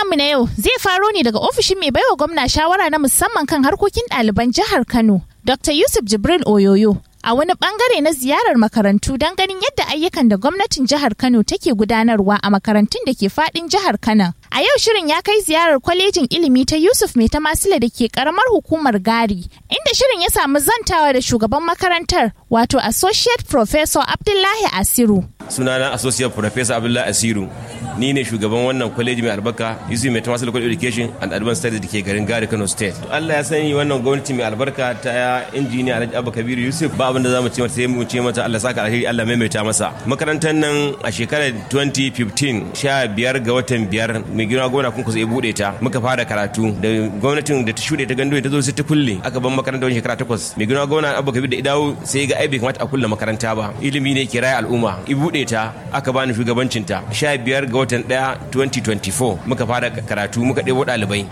namu na yau zai faro ne daga ofishin mai baiwa gwamna shawara na musamman kan harkokin ɗaliban jihar Kano, Dr. Yusuf Jibril Oyoyo. A wani bangare na ziyarar makarantu don ganin yadda ayyukan da gwamnatin jihar Kano take gudanarwa a makarantun da ke fadin jihar Kano. A yau shirin ya kai ziyarar kwalejin ilimi ta Yusuf Mai Tamasila da ke karamar hukumar Gari, inda shirin ya samu zantawa da shugaban makarantar wato Associate Professor Abdullahi Asiru. Sunana Associate Professor Abdullahi Asiru. Ni ne shugaban wannan kwaleji mai albarka Yusuf Mai Tamasila College Education and Advanced Studies da ke garin Gari Kano State. Allah ya sani wannan gwamnati mai albarka ta injiniya Alhaji Abba Kabiru Yusuf ba abin da za mu ce mata sai mu ce mata Allah saka alheri Allah maimaita masa. Makarantar nan a shekarar 2015 sha biyar ga watan biyar mai girma gwamna kun kusa ya bude ta muka fara karatu da gwamnatin da ta shuɗe ta gando ta zo sai ta kulle aka ban makaranta wani shekara takwas mai girma gwamna abu kabir da idawo sai ga ai bai kamata a kulle makaranta ba ilimi ne ke raya al'umma i bude ta aka bani shugabancin ta sha biyar ga watan ɗaya 2024 muka fara karatu muka ɗebo ɗalibai